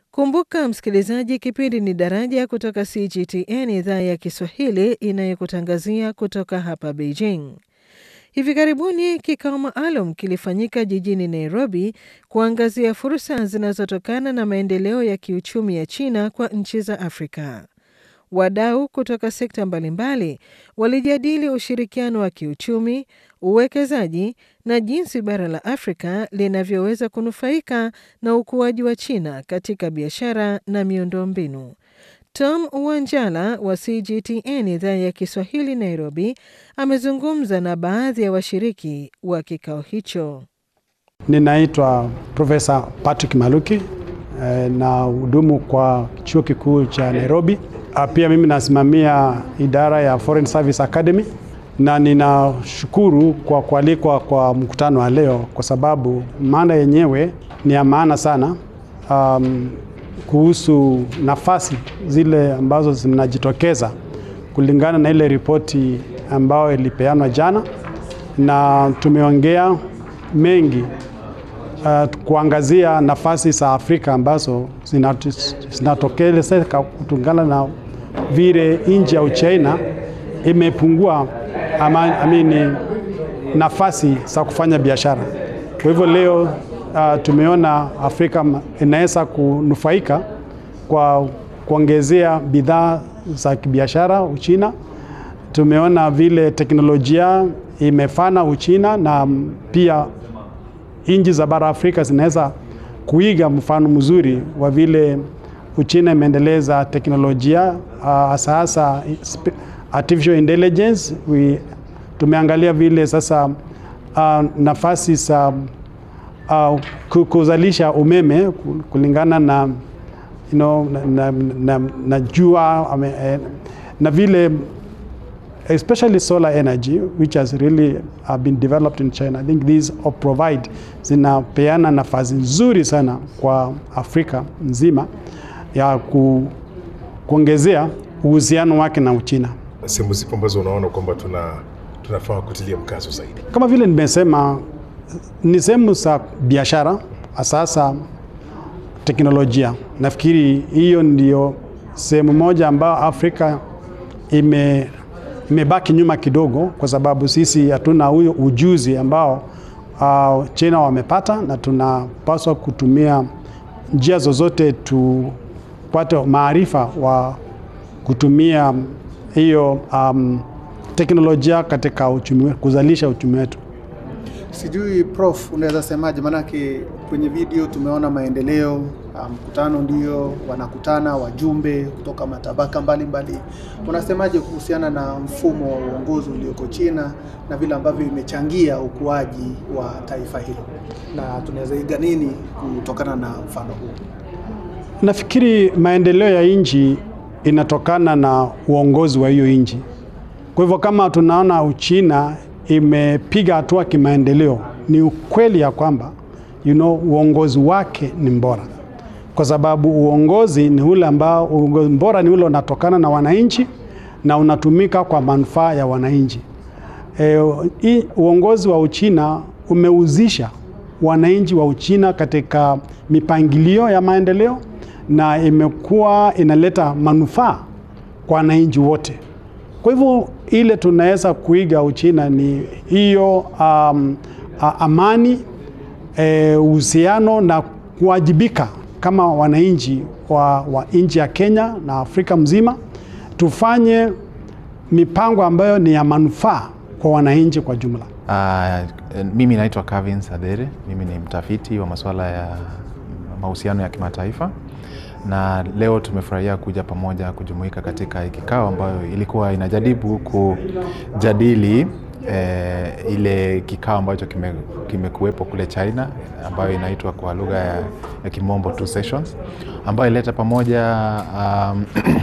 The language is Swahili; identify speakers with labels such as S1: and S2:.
S1: Kumbuka msikilizaji, kipindi ni Daraja kutoka CGTN idhaa ya Kiswahili inayokutangazia kutoka hapa Beijing. Hivi karibuni kikao maalum kilifanyika jijini Nairobi kuangazia fursa zinazotokana na maendeleo ya kiuchumi ya China kwa nchi za Afrika. Wadau kutoka sekta mbalimbali walijadili ushirikiano wa kiuchumi, uwekezaji na jinsi bara la Afrika linavyoweza kunufaika na ukuaji wa China katika biashara na miundombinu. Tom Wanjala wa CGTN idhaa ya Kiswahili Nairobi amezungumza na baadhi ya washiriki wa kikao hicho.
S2: Ninaitwa Profesa Patrick Maluki na hudumu kwa chuo kikuu cha Nairobi. Pia mimi nasimamia idara ya Foreign Service Academy na ninashukuru kwa kualikwa kwa mkutano wa leo kwa sababu maana yenyewe ni ya maana sana um, kuhusu nafasi zile ambazo zinajitokeza kulingana na ile ripoti ambayo ilipeanwa jana, na tumeongea mengi uh, kuangazia nafasi za Afrika ambazo zinatokelezeka kutokana na vile nchi ya Uchina imepungua ama, amini, nafasi za kufanya biashara. Kwa hivyo leo uh, tumeona Afrika inaweza kunufaika kwa kuongezea bidhaa za kibiashara Uchina. Tumeona vile teknolojia imefana Uchina na pia nchi za bara Afrika zinaweza kuiga mfano mzuri wa vile Uchina imeendeleza teknolojia hasa uh, hasa artificial intelligence. We, tumeangalia vile sasa uh, nafasi za uh, kuzalisha umeme kulingana na, you know, na, na, na, na jua ame, na vile especially solar energy which has really uh, been developed in China. I think these provide zinapeana nafasi nzuri sana kwa Afrika nzima ya ku, kuongezea uhusiano wake na Uchina.
S3: Sehemu zipo ambazo unaona kwamba tuna tunafaa kutilia mkazo zaidi?
S2: Kama vile nimesema, ni sehemu za biashara, sasa teknolojia. Nafikiri hiyo ndio sehemu moja ambayo Afrika ime imebaki nyuma kidogo, kwa sababu sisi hatuna huyo ujuzi ambao uh, China wamepata, na tunapaswa kutumia njia zozote tupate maarifa wa kutumia hiyo um, teknolojia katika uchumi, kuzalisha uchumi wetu.
S4: Sijui Prof, unaweza semaje? Maanake kwenye video tumeona maendeleo, mkutano um, ndio wanakutana wajumbe kutoka matabaka mbalimbali. Unasemaje kuhusiana na mfumo wa uongozi ulioko China na vile ambavyo imechangia ukuaji wa taifa hilo, na tunaweza iga nini kutokana na mfano huu?
S2: Nafikiri maendeleo ya nchi inatokana na uongozi wa hiyo nchi. Kwa hivyo kama tunaona Uchina imepiga hatua kimaendeleo, ni ukweli ya kwamba you know, uongozi wake ni bora, kwa sababu uongozi ni ule ambao, uongozi bora ni ule unatokana na wananchi na unatumika kwa manufaa ya wananchi. E, uongozi wa Uchina umeuzisha wananchi wa Uchina katika mipangilio ya maendeleo na imekuwa inaleta manufaa kwa wananchi wote. Kwa hivyo ile tunaweza kuiga Uchina ni hiyo um, amani, uhusiano e, na kuwajibika kama wananchi wa, wa nchi ya Kenya na Afrika mzima, tufanye mipango ambayo ni ya manufaa kwa wananchi kwa jumla.
S5: Uh, mimi naitwa Kevin Sadere, mimi ni mtafiti wa masuala ya mahusiano ya kimataifa na leo tumefurahia kuja pamoja kujumuika katika kikao ambayo ilikuwa inajaribu kujadili eh, ile kikao ambacho kimekuwepo kime kule China ambayo inaitwa kwa lugha ya, ya kimombo two sessions ambayo ileta pamoja um,